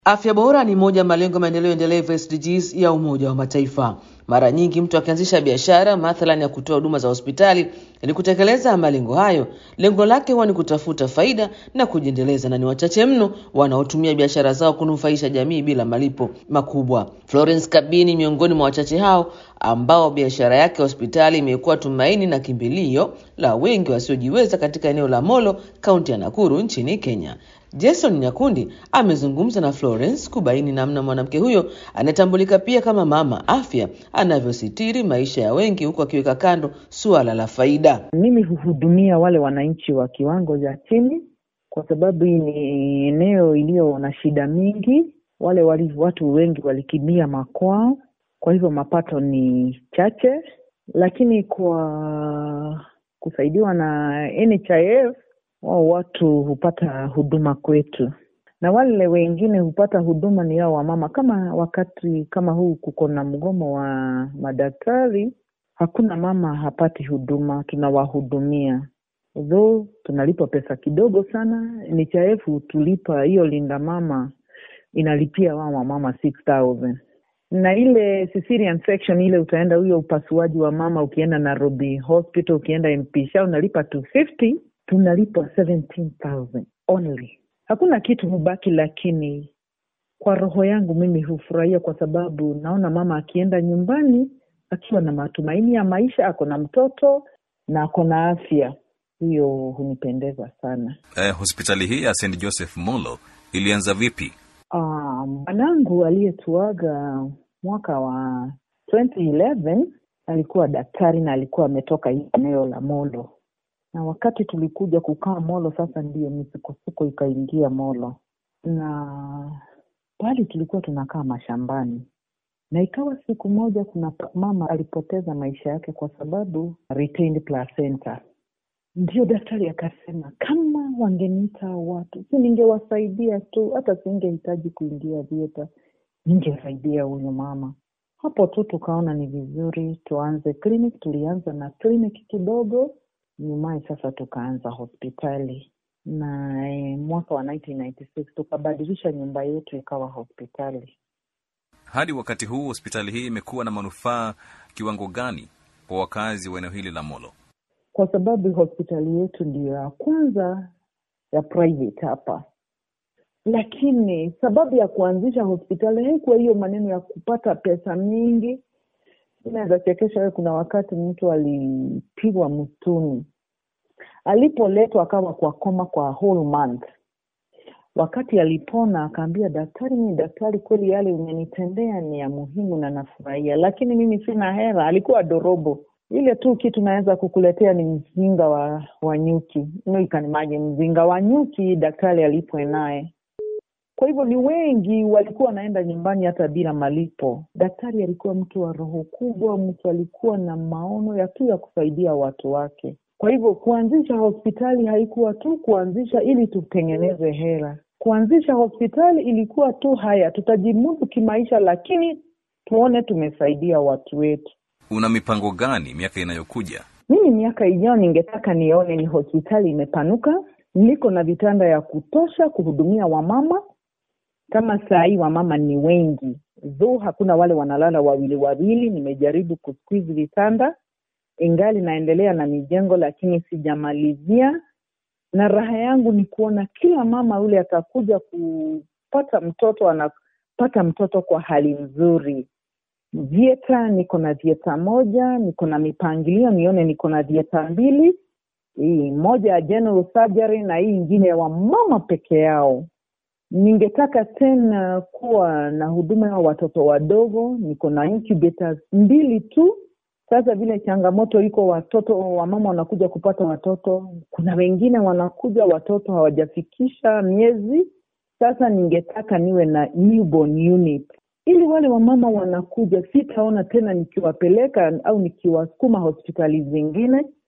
Afya bora ni moja ya malengo ya maendeleo endelevu SDGs ya Umoja wa Mataifa. Mara nyingi mtu akianzisha biashara mathalan ya kutoa huduma za hospitali, ili kutekeleza malengo hayo, lengo lake huwa ni kutafuta faida na kujiendeleza, na ni wachache mno wanaotumia biashara zao kunufaisha jamii bila malipo makubwa. Florence Kabini miongoni mwa wachache hao ambao biashara yake hospitali imekuwa tumaini na kimbilio la wengi wasiojiweza katika eneo la Molo, kaunti ya Nakuru nchini Kenya. Jason Nyakundi amezungumza na Florence kubaini namna mwanamke huyo anayetambulika pia kama mama afya anavyositiri maisha ya wengi huku akiweka kando suala la faida. Mimi huhudumia wale wananchi wa kiwango cha chini, kwa sababu hii ni eneo iliyo na shida mingi. Wale wali, watu wengi walikimbia makwao, kwa hivyo mapato ni chache, lakini kwa kusaidiwa na NHIF wao watu hupata huduma kwetu, na wale wengine hupata huduma ni hao wamama. Kama wakati kama huu kuko na mgomo wa madaktari, hakuna mama hapati huduma, tunawahudumia though tunalipa pesa kidogo sana. NHIF tulipa hiyo linda mama inalipia wao wamama 6000 na ile cesarean section ile utaenda huyo upasuaji wa mama, ukienda Nairobi hospital, ukienda MP Shah unalipa 250 tunalipa 17,000 only. Hakuna kitu hubaki, lakini kwa roho yangu mimi hufurahia kwa sababu naona mama akienda nyumbani akiwa na matumaini ya maisha, ako na mtoto na ako na afya. Hiyo hunipendeza sana. Eh, hospitali hii ya St Joseph Molo ilianza vipi? Mwanangu um, aliyetuaga mwaka wa 2011 alikuwa daktari na alikuwa ametoka hii eneo la Molo na wakati tulikuja kukaa Molo, sasa ndiyo misukosuko ikaingia Molo, na pale tulikuwa tunakaa mashambani, na ikawa siku moja kuna mama alipoteza maisha yake kwa sababu retained placenta. Ndio daktari akasema kama wangeniita watu, si ningewasaidia tu, hata singehitaji kuingia vieta, ningesaidia huyu mama. Hapo tu tukaona ni vizuri tuanze clinic. Tulianza na clinic kidogo nyumaye sasa tukaanza hospitali na e, mwaka wa 1996 tukabadilisha nyumba yetu ikawa hospitali. Hadi wakati huu hospitali hii imekuwa na manufaa kiwango gani kwa wakazi wa eneo hili la Molo? Kwa sababu hospitali yetu ndiyo ya kwanza ya private hapa, lakini sababu ya kuanzisha hospitali haikuwa hiyo maneno ya kupata pesa mingi. Inaweza chekesha wewe, kuna wakati mtu alipigwa msituni alipoletwa akawa kwa koma kwa whole month. Wakati alipona akaambia daktari, mimi daktari, kweli yale umenitendea ni ya muhimu na nafurahia, lakini mimi sina hela. Alikuwa dorobo, ile tu kitu naweza kukuletea ni mzinga wa, wa nyuki. Ikanimaje mzinga wa nyuki daktari alipwe naye. Kwa hivyo ni wengi walikuwa wanaenda nyumbani hata bila malipo. Daktari alikuwa mtu wa roho kubwa, mtu alikuwa na maono ya tu ya kusaidia watu wake. Kwa hivyo kuanzisha hospitali haikuwa tu kuanzisha ili tutengeneze hela. Kuanzisha hospitali ilikuwa tu haya, tutajimudu kimaisha, lakini tuone tumesaidia watu wetu. Una mipango gani miaka inayokuja? Mimi miaka ijayo ningetaka nione ni hospitali imepanuka, niko na vitanda ya kutosha kuhudumia wamama. Kama saa hii wamama ni wengi, dho hakuna wale wanalala wawili wawili. Nimejaribu kusqueeze vitanda ingali naendelea na mijengo lakini sijamalizia, na raha yangu ni kuona kila mama yule atakuja kupata mtoto anapata mtoto kwa hali nzuri. Vieta niko na vieta moja, niko na mipangilio nione niko na vieta mbili, hii moja ya general surgery na hii ingine ya wamama peke yao. Ningetaka tena kuwa na huduma ya watoto wadogo, niko na incubators mbili tu sasa vile changamoto iko, watoto wamama wanakuja kupata watoto, kuna wengine wanakuja watoto hawajafikisha miezi. Sasa ningetaka niwe na newborn unit, ili wale wamama wanakuja, sitaona tena nikiwapeleka au nikiwasukuma hospitali zingine,